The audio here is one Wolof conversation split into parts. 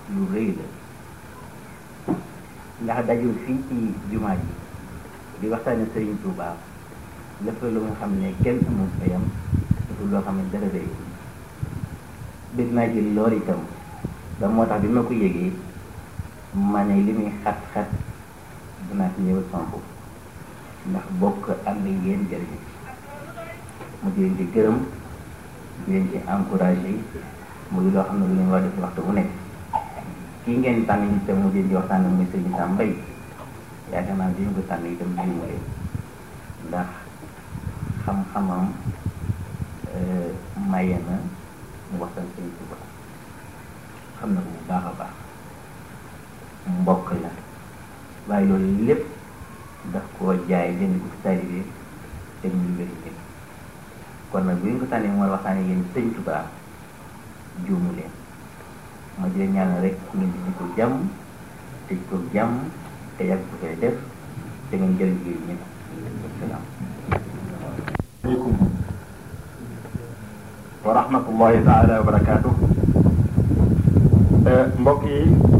lu rëy la ndax dajul fii ci jumaa ji di waxtaane Sëriñ Tuubaa lépp lu nga xam ne kenn amul fayam dafa loo xam ne dara rëy dégg naa ci lool itam da moo tax bi ma ko yëgee ma ne li muy xat-xat dinaa ci ñëwal sama bopp ndax bokk am na yéen jëriñ mu di leen ci gërëm di leen ci encouragé muy loo xam ne lu ñu war def waxtu bu nekk kii ngeen tànn itam mu di leen di waxtaan muy Sëriñ Sam Mbaye yaakaar naa bi ñu ko tànn itam jiwulee ndax xam-xamam maye na mu waxtaan Sëriñ Tuubaa xam na ko bu baax a baax mbokk la waaye loolu lépp daf koo jaay jënd ko ci taalibe te muy wér kon nag bu ñu ko tànnee mooy waxtaane yéen Sëriñ Tuubaa juumu leen ma di leen ñaanal rek ngeen di ko jàmm tëj ko jàmm te yàgg ko koy def te ngeen jëriñ ji ñëpp salaam aleykum wa rahmatullahi taala wa barakaatu mbokk yi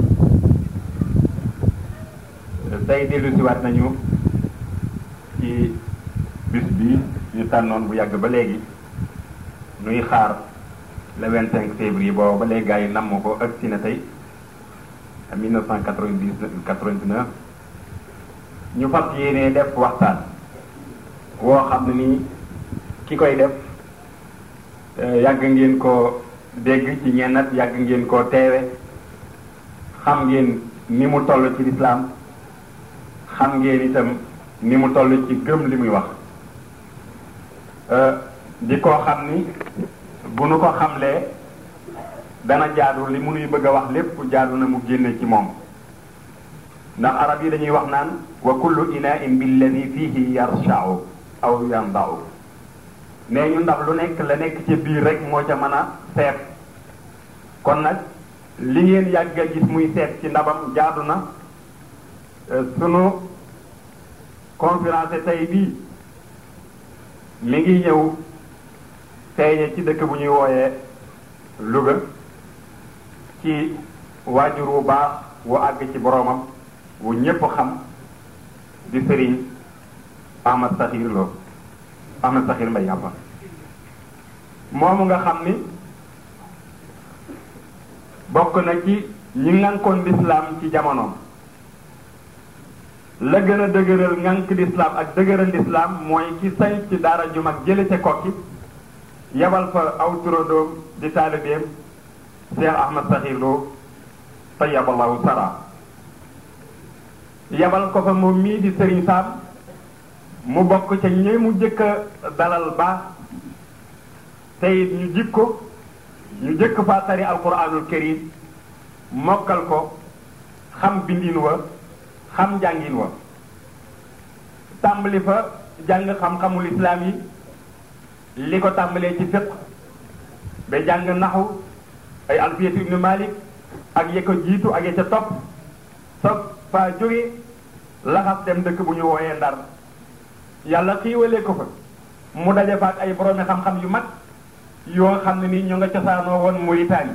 tey dellu si waat nañu ci bis bi ñu tànnoon bu yàgg ba léegi nuy xaar le 25 février boobu ba léegi gars yi namm ko ak si na tey 1999 ñu fas yéene def waxtaan woo xam ne nii ki koy def yàgg ngeen ko dégg ci ñennat yàgg ngeen ko teewe xam ngeen ni mu toll ci lislaam xam ngeen itam ni mu toll ci gëm li muy wax di ko xam ni bu nu ko xamlee dana jaadu li mu nuy bëgg a wax lépp jaadu na mu génne ci moom ndax arab yi dañuy wax naan wa kullu inain billadi fihi yarshau aw yandau nee ñu ndax lu nekk la nekk ci biir rek moo ca mën a seet kon nag li ngeen yàgg a gis muy seet ci ndabam jaadu na sunu conférence tey bii mi ngi ñëw feeñe ci dëkk bu ñuy wooyee Louga ci waajur wu baax wu àgg ci boroomam wu ñépp xam di sëriñ Ahmad Sakhir Lo Ahmad Sakhir Mbaye Abba moomu nga xam ni bokk na ci ñi ngànkoon lislaam ci jamonoom la gën a dëgëral ngànk lislaam ak dëgëral lislaam mooy ki sañ ci daara ju mag jële ca kokki yabal fa aw turandoom di taalibeem Cheikh Ahmad Sakhir Lo tayyaballahu sara yabal ko fa moom mii di Serigne Sam mu bokk ca ñi mu jëkk a dalal baax te it ñu jik ko ñu jëkk faa tari alquranul karim mokkal ko xam bindin wa xam njàngin wa tàmbali fa jàng xam-xamul islaam yi li ko tàmbalee ci fiq ba jàng naxu ay alfiyatu ibnu malik ak ye ko jiitu ak ye ca topp soog faa jóge laxas dem dëkk bu ñu wooyee ndar yàlla xiiwalee ko fa mu daje fa ak ay boroomi xam-xam yu mag yoo xam ne ni ñu nga cosaanoo woon Mauritanie